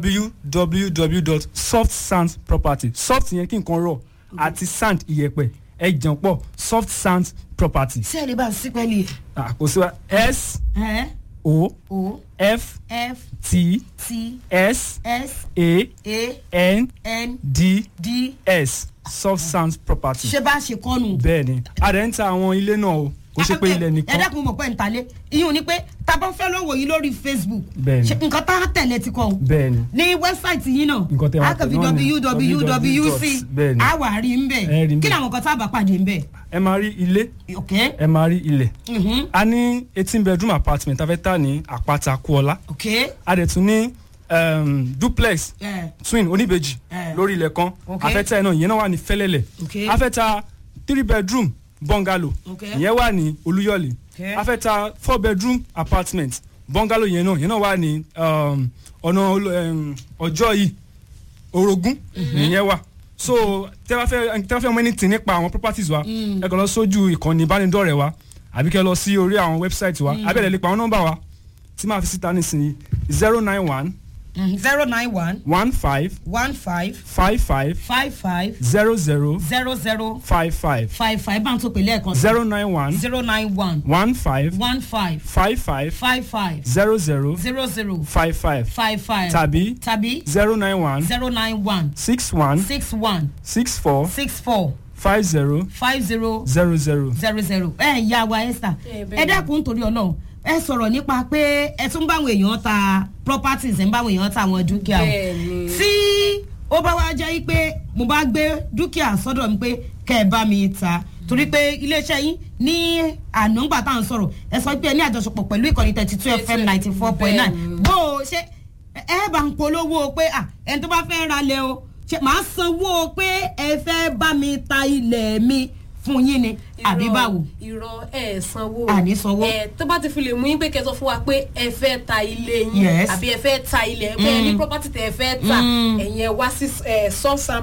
S7: www.softsandsproperty soft yẹn kí nǹkan rọ̀ àti sand iyẹ̀pẹ̀ ẹ jẹun pọ̀ soft sand property
S2: sí ẹ̀ lè bá a sí pẹ́ẹ́lí ẹ̀.
S7: Ah, kò sí wa s
S2: ẹ
S7: o
S2: o
S7: f
S2: f
S7: t
S2: t
S7: s
S2: s
S7: a
S2: a
S7: n
S2: n
S7: d
S2: d
S7: s soft sand property
S2: ṣé bá a ṣe kọ́nu.
S7: bẹ́ẹ̀ni a dẹ̀ ń ta àwọn ilé náà o kò ṣe pé ilẹ̀
S2: ẹ
S7: nìkan
S2: dákun mọ̀ pé ń talé ìyún ni pé tábà fẹ́ lọ́wọ́ yìí lórí facebook
S7: Bẹ́ẹ̀ni.
S2: ṣe nǹkan tá a tẹ̀lé ti kọ́ o
S7: bẹ́ẹ̀ni
S2: ní wẹ́bsáìtì yìí náà
S7: Nǹkan tẹ́ wá
S2: a kàn fi
S7: tẹ̀ náà ni
S2: www.wc
S7: bẹ́ẹ̀ni.
S2: a wà rí ń bẹ̀
S7: Ẹ rí ń
S2: kí
S7: bẹ̀.
S2: làwọn kan tá a bá pàdé ń bẹ̀.
S7: ẹ máa rí ilé
S2: ok
S7: ẹ máa rí ilẹ̀
S2: mhm,
S7: a ní eighteen bedroom apartment a fẹ́ tà ní àpáta kúọlá
S2: ok
S7: a dẹ̀ tún ní um, duplex
S2: ẹ
S7: twin oníbejì
S2: Eh.
S7: lórí ilẹ̀ kan
S2: Ok.
S7: afẹ́tà náà ìyẹn náà wà ní fẹ́lẹ́lẹ̀
S2: Ok.
S7: afẹ́tà three bedroom bungalow
S2: Ok.
S7: ìyẹn wà ní olúyọ̀lé
S2: Ok.
S7: afẹ́tà four bedroom apartment bungalow yẹn náà ìyẹn náà wà ní um, ọ̀nà olo- um, ọjọ́ yìí orogún ìyẹn wà so tẹ́ bá fẹ́ tẹ́ bá fẹ́ mọ̀ anything nípa àwọn properties wa ẹ kàn lọ sójú ìkànnì ìbánidọ́rẹ̀ẹ́ wa àbí kẹ́ lọ sí orí àwọn website wa abẹ́rẹ́ lè pa àwọn nọ́mbà wa tí máa fi síta nísìnyí zero nine one
S2: zero nine one
S7: one five
S2: one five
S7: five five
S2: five five
S7: zero zero
S2: zero zero
S7: five five
S2: five five bá ń tó pèlè ẹ̀kan sí
S7: zero nine one
S2: zero nine one
S7: one five
S2: one five
S7: five five
S2: five five
S7: zero zero
S2: zero zero
S7: five five
S2: five five
S7: tàbí
S2: tàbí
S7: zero nine one
S2: zero nine one
S7: six one
S2: six one
S7: six four
S2: six four
S7: five zero
S2: five zero
S7: zero zero.
S2: zero zero ẹ ìyá wa esther
S6: Eh, bẹ́ẹ̀
S2: ẹ
S6: ni.
S2: dákun torí ọlọ́run ẹ sọ̀rọ̀ nípa pé ẹ tún báwọn èèyàn ta properties ẹ ń báwọn èèyàn ta àwọn dúkìá o
S6: Bẹ́ẹ̀ ni.
S2: tí ó bá wá jẹ́ pé mo bá gbé dúkìá sọ́dọ̀ mi pé kẹ́ ẹ bá mi ta torí pé iléeṣẹ́ yín ní ànúgbà tá à ń sọ̀rọ̀ ẹ sọ pé ẹ ní àjọṣepọ̀ pẹ̀lú ìkànnì thirty two fm ninety four point nine
S6: Bẹ́ẹ̀ ni.
S2: bó o ṣe ẹ bá ń polówó pé à ẹni tó bá fẹ́ ra lẹ̀ o ṣe màá sanwó pé ẹ fẹ́ bá mi ta ilẹ̀ mi fún yín ni àbí báwo.
S6: irọ́ ẹ̀ sanwó
S2: Àní sanwó.
S6: ẹ̀ tó bá ti fi lè mú yín pé kẹsàn fún wa pé ẹ fẹ́ ta ilé yín
S2: Yes.
S6: àbí ẹ fẹ́ ta ilẹ̀ ẹ fẹ́ ní property tẹ̀ ẹ fẹ́ ta ẹ̀yin ẹ wá sí sọ́ọ̀sán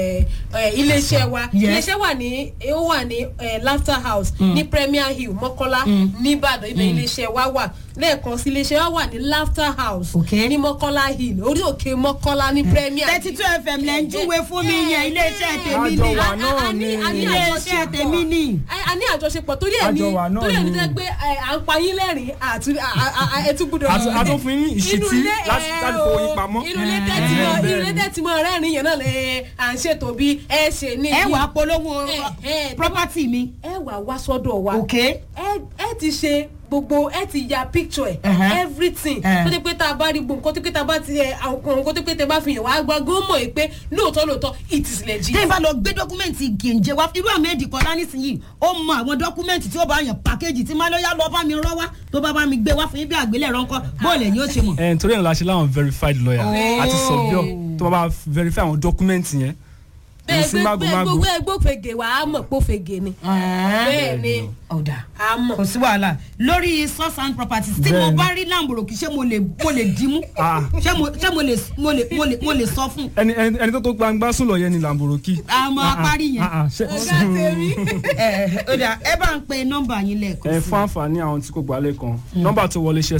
S6: iléeṣẹ́ wa
S2: Yes.
S6: iléeṣẹ́ wà ní ó wà ní eh, laughter house ní premier hill mọ́kọ́lá nìbàdàn ibẹ̀ iléeṣẹ́ wa wà lẹ́ẹ̀kan sí iléeṣẹ́ wa wà ní laughter house
S2: Okay.
S6: ní mọ́kọ́lá hill orí òkè mọ́kọ́lá ní premier
S2: thirty two fm lẹ́ ń júwe fún mi yẹn iléeṣẹ́ tèmi
S7: Àjọ
S2: ni
S7: wa
S6: A- a-
S7: náà
S6: a ní-
S7: ni.
S6: a ní
S2: iléeṣẹ́
S6: àjọṣepọ̀.
S2: tèmi ni.
S6: a a ní àjọṣepọ̀ torí ẹ̀ ní
S7: Àjọ wa náà
S6: torí ẹ̀ ní
S7: ni.
S6: jẹ́ pé ẹ, à ń pa yín lẹ́rìn àti à- à- à- ẹ tún gbúdọ̀
S7: A tún- a tún fún yín ní ìṣítí
S6: Inú ilé,
S7: láti-
S6: ẹ,
S7: láti fowó yín
S6: o,
S7: pamọ́.
S6: inú ilé tẹ́tí mọ́
S7: Bẹ́ẹ̀
S6: inú ilé
S7: ni.
S6: tẹ́tí mọ́ rẹ́rìn yẹn náà lè à ń ṣètò bí ẹ ṣe ní
S2: ẹ wàá polówó
S6: ẹ, ẹ,
S2: property mi.
S6: ẹ wà wá sọ́dọ̀ wa
S2: ok
S6: ẹ ẹ ti ṣe gbogbo ẹ ti ya picture ẹ
S2: Uh-huh.
S6: everything
S2: Uh.
S6: tó ti pé tá a bá rí gbogbo nǹkan tó pé tá a bá ti ẹ àwọn nǹkan tó pé tẹ bá fi hàn wá gbọ́ gómọ̀ yìí pé lóòótọ́ lóòótọ́ it is legit.
S2: tẹ́yìn bá lọ gbé dọ́kúmẹ́ǹtì gèǹjẹ wá irú ahmed kọ́lá nísìnyí ó mọ àwọn dọ́kúmẹ́ǹtì tí ó bá yàn pàkéjì tí máa lọ bá mi rọ́ wá tó bá bá mi gbé wá fún yín bí àgbélẹ̀rọ ńkọ́ bóòlù ẹ̀yìn ó ṣe mọ̀.
S7: ẹ̀ nítorí ẹ̀ la ṣe láwọn verified lawyer àti surveyor tó bá bá verify àwọn dọ́kúmẹ́ǹtì yẹn
S6: bẹ́ẹ̀
S7: sí
S6: bẹ́ẹ̀
S7: mágòmágò.
S6: gbogbo ẹgbẹ́ òfegè wà á mọ̀ pé òfegè ni bẹ́ẹ̀ ni
S2: ọ̀dà
S6: á mọ̀.
S2: kò sí wàhálà lórí source and properties tí mo
S7: Bẹ́ẹ̀ni.
S2: bá rí làǹbòròkì ṣé mo lè mo lè dìímú
S7: Ah.
S2: ṣé mo ṣé mo lè mo lè mo lè mo lè sọ fún un.
S7: ẹni ẹni ẹni tó tó gbangba sùn lọ yẹn ni làǹbòrókì.
S2: àmọ́ apárí yẹn
S6: ọ̀gá tèmi.
S2: ẹ ẹ ọ̀dà ẹ bá ń pe nọ́mbà yín lẹ́ẹ̀kan
S7: ẹ
S2: sí i.
S7: fún àǹfààní àwọn tí kò gbálẹ̀ kan nọ́mbà tó wọlé ṣe